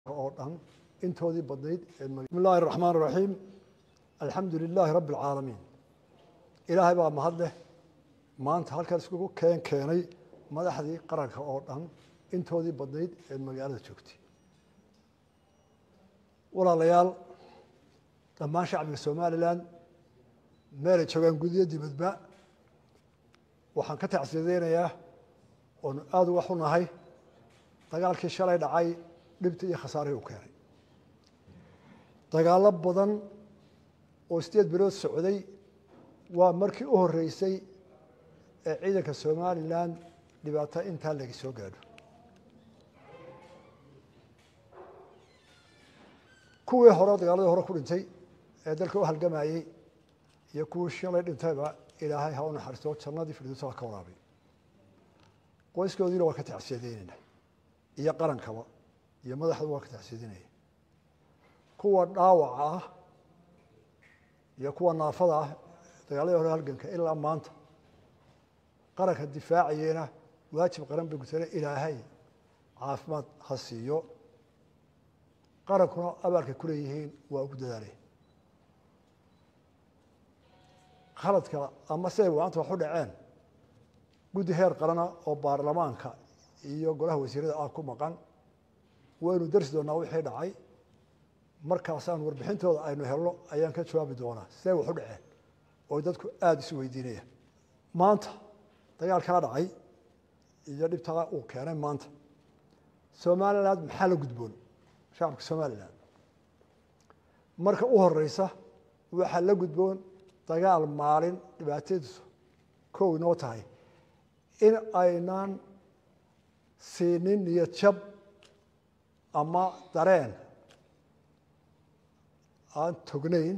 oo dhan intoodii badnayd bismi illaahi araxmaan iraxiim alxamdu lilaahi rabbi alcaalamiin ilaahay baa mahad leh maanta halkan iskugu keen keenay madaxdii qaranka oo dhan intoodii badnayd ee magaalada joogtay walaalayaal dhammaan shacbiga somalilan meelay joogaan gudiyo dibadba waxaan ka tacsiyadeynayaa oonu aada uga xunahay dagaalkii shalay dhacay dhibta iyo khasaarihii u keenay dagaallo badan oo sideed bilood socday waa markii u horeysay ee ciidanka somalilan dhibaato intaa laga soo gaadho kuwii hore dagaaladii hore ku dhintay ee dalka u halgamayey iyo kuwii shalay dhintayba ilaahay ha u naxariisto jannadii firdowsa ha ka waraabay qoyskoodiina waa ka tacsiyadeynayna iyo qarankaba iyo madaxda waa ka tacsiyadeynaya kuwa dhaawaca ah iyo kuwa naafada ah dagaaladii hore halganka ilaa maanta qaranka difaacayena waajib qaran bay gutana ilaahay caafimaad ha siiyo qarankuna abaalkay ku leeyihiin waa ugu dadaalay khaladka ama siday maanta wax u dhaceen guddi heer qarana oo baarlamaanka iyo golaha wasiirada ah ku maqan waynu darsi doonaa wixii dhacay markaasaan warbixintooda aynu helno ayaan ka jawaabi doonaa siday wax u dhaceen oo dadku aada isu weydiinayaan maanta dagaalkaa dhacay iyo dhibtaa uu keenay maanta somaliland maxaa la gudboon shacabka somalilan marka u horeysa waxaa la gudboon dagaal maalin dhibaatadiisu kow inoo tahay in aynaan siinin niyad jab ama dareen aan tognayn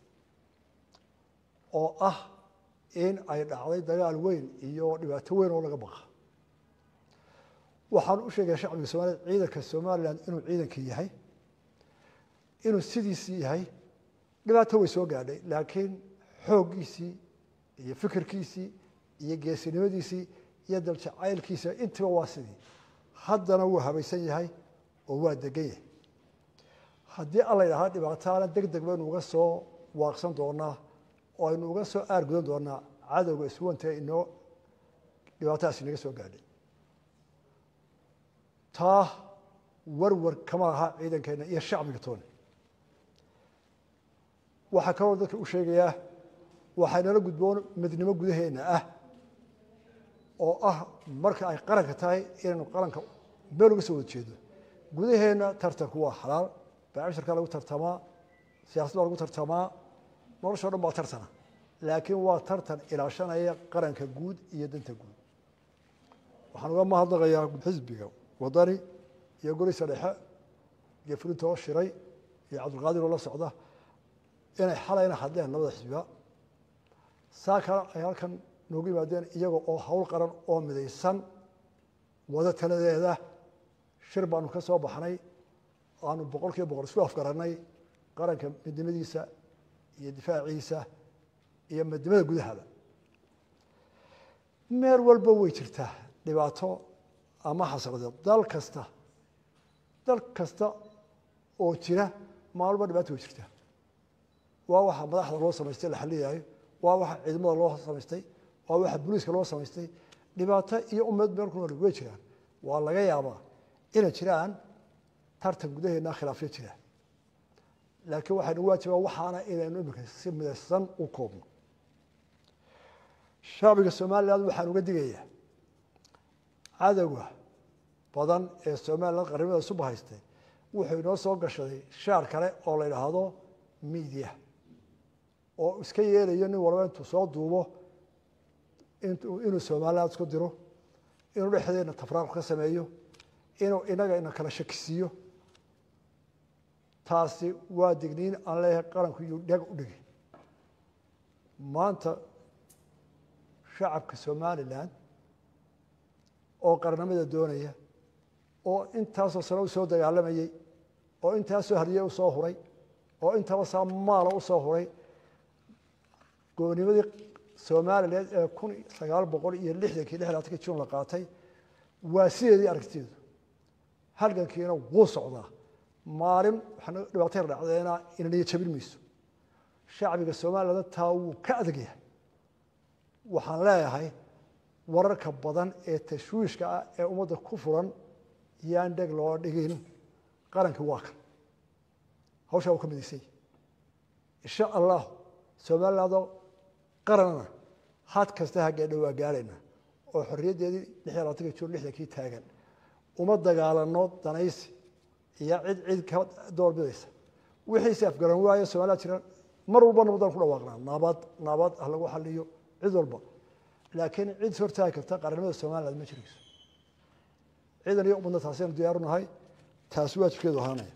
oo ah in ay dhacday dagaal weyn iyo dhibaato weyn oo laga baqa waxaan u sheegaya shacbiga somaliyed ciidanka somalilan inuu ciidankii yahay inuu sidiisii yahay dhibaato way soo gaadhay laakiin xooggiisii iyo fikirkiisii iyo geesinimadiisii iyo daljacaylkiisa intiba waa sidii haddana wuu habaysan yahay oo waa degan yahay haddii alla yidhahda dhibaataana deg deg baynu uga soo waaqsan doonaa oo aynu uga soo aargudan doonaa cadowga iswanta inoo dhibaatadaas inaga soo gaadhay taa warwar kama laha ciidankeena iyo shacbiga tooni waxaa kaloo dadka u sheegayaa waxaynala gudboon midnimo gudaheena ah oo ah marka ay qaranka tahay inaynu qaranka meel uga soo wada jeedo gudaheena tartanku waa xalaal baashirkaa lagu tartamaa siyasad baa lagu tartamaa nolosho dhan baa tartana laakiin waa tartan ilaashanaya qaranka guud iyo danta guud waxaan uga mahadnaqayaa xisbiga wadani iyo golisa dhexe iyo fulinta oo shiray iyo cabdulqaadir oo la socda inay xalayna hadleen labada xisbiga saa kale ay halkan noogu yimaadeen iyaga oo hawl qaran oo midaysan wada taladeeda shir baanu ka soo baxnay aanu boqol kiiba boqol isku afgarannay qaranka midnimadiisa iyo difaaciisa iyo midnimada gudahaba meel walba way jirtaa dhibaato ama xasradeed dal kasta dal kasta oo jira maalba dhibaato way jirtaa waa waxa madaxda loo samaystay la xaliyayo waa waxa ciidamada loo samaystay waa waxa booliiska loo samaystay dhibaato iyo ummad meel ku nool way jiraan waa laga yaabaa inay jiraan tartan gudaheena khilaafyo jira laakiin waxaynu waajibaa waxaana inaynu imika si midaysan u koobno shacbiga somaliland waxaan uga digayaa cadowga badan ee somaliland qarnimada suba haystay wuxuu inoo soo gashaday shaar kale oo la yidhaahdo media oo iska yeelayo nin walba intuu soo duubo inuu somaliland isku diro inuu dhexdeena tafraaq ka sameeyo inuu inaga ina kala shakisiiyo taasi waa digniin aan leeyahay qaranku iyo dheg u dhigi maanta shacabka somalilan oo qarnimada doonaya oo intaasoo sano u soo dagaalamayey oo intaasoo hadiye usoo huray oo intaba saa maala usoo huray goonimadii somalilan ee kun sagaal boqol iyo lixdankii lixdaatankii jun la qaatay waa sideedii aragtideedu halgankiina wuu socdaa maalin waxaana dhibaatayna dhacdeena inaniya jabin mayso shacbiga soomaalilanda taa wuu ka adag yahay waxaan leeyahay wararka badan ee tashwiishka ah ee ummadda ku furan yaan dheg loo dhigin qarankii waa kan hawshaa wuu ka midaysan yahy insha allah somalilandoo qaranana had kasta haggeedha waa gaarayna oo xorriyaddeedii lix iyo labaatanka jun lixdankii taagan uma dagaalano danaysi iyo cid cid ka doorbidaysa wixiise afgaran waayo somaliland jira mar walba nabadaan ku dhawaaqnaa nabad nabad ah lagu xaliyo cid walba laakiin cid hortaagi karta qarannimada somaliland ma jirayso ciidan iyo ummadna taasaynu diyaaru nahay taasi waajibkeedu ahaanaya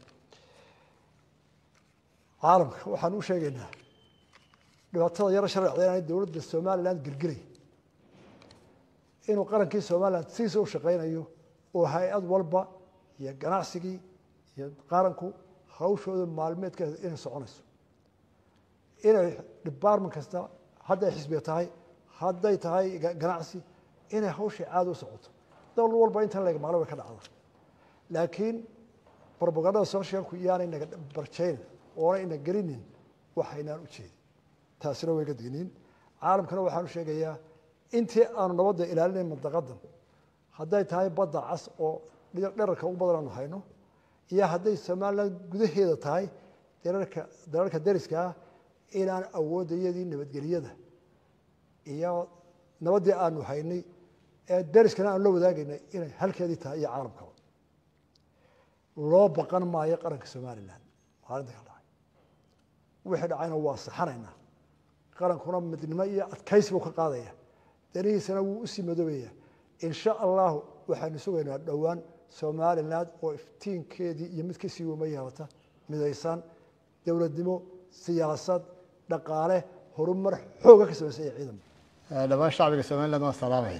caalamka waxaan u sheegaynaa dhibaatada yaro sharcda inaanay dowladda somaliland gelgelay inuu qarankii somaliland sidiisa u shaqaynayo oo hay-ad walba iyo ganacsigii iyo qaranku hawshooda maalmeedkeeda inay soconayso inay department kasta hadday xisbiga tahay hadday tahay ganacsi inay hawshii caada u socoto dowlad walba intan lega maqlo way ka dhacda laakiin robagandada socialku iyaanay naga barjaynin oona ina gelinin waxaynaan u jeedin taasina way ga digniin caalamkana waxaan u sheegayaa intii aanu nabadda ilaalinayn mandaqadan hadday tahay badda cas oo dherarka ugu badan aanu hayno iyo hadday somaliland gudaheeda tahay dararka dalalka dariska ah inaan awooddayadii nabadgelyada iyo nabaddii aanu haynay ee dariskana aanu la wadaagaynay inay halkeedii tahay iyo caalamkaba loo baqan maayo qaranka somaliland maalinta ka dhacay wixii dhacayna waa saxanaynaa qarankuna midnimo iyo adkaysi buu ka qaadaya danihiisana wuu usii madoobaya insha allahu waxaanu sugaynaa dhowaan somaliland oo iftiinkeedii iyo mid kasii wama yeelata midaysan dowladnimo siyaasad dhaqaale horumar xooga ka samaysan iyo ciidan dhammaan shacbiga somaliland waan salaamaya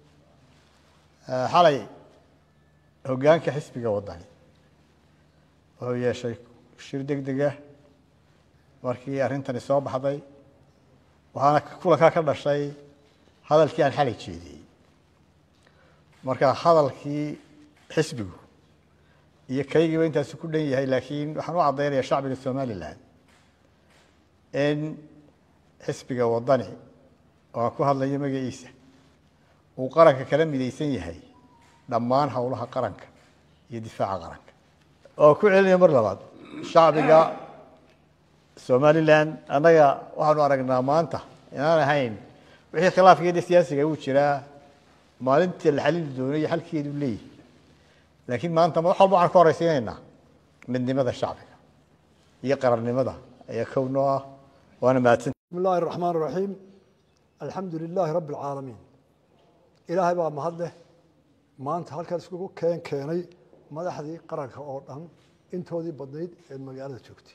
xalay hoggaanka xisbiga waddani wuxuu yeeshay shir deg dega markii arrintani soo baxday waxaana kulankaa ka dhashay hadalkii aan xalay jeediyey marka hadalkii xisbigu iyo kaygiiba intaasi ku dhan yahay laakiin waxaan u caddaynaya shacbiga somaliland in xisbiga waddani oo aan ku hadlayo magaciisa uu qaranka kala midaysan yahay dhammaan howlaha qaranka iyo difaaca qaranka oo ku celinaya mar labaad shacbiga somaliland annaga waxaanu aragnaa maanta inaan ahayn wixii khilaafkeeda siyaasiga uu jiraa maalintii la xalili doonay iyo xalkeedu leeyahy laakiin maanta wax walba waxaan ka horeysiinaynaa midnimada shacbiga iyo qarannimada ayaa kownoo ah waana mahadsan bismi illaahi raxmaan raxiim alxamdu lilaahi rabbi alcaalamiin ilaahay baa mahad leh maanta halkan iskugu keen keenay madaxdii qaranka oo dhan intoodii badnayd ee magaalada joogtay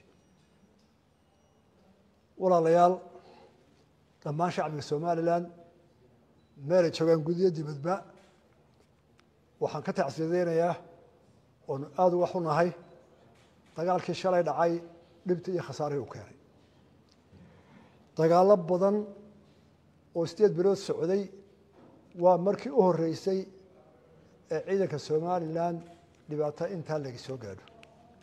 walaalayaal dhammaan shacbiga somaliland meelay joogaan gudiyo dibadba waxaan ka tacsiyadeynayaa oonu aada uga xunahay dagaalkii shalay dhacay dhibta iyo khasaarihii u keenay dagaallo badan oo sideed bilood socday waa markii u horreysay ee ciidanka somaliland dhibaato intaa laga soo gaadho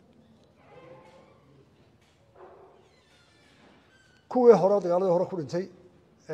kuwii hore dagaaladii hore ku dhintay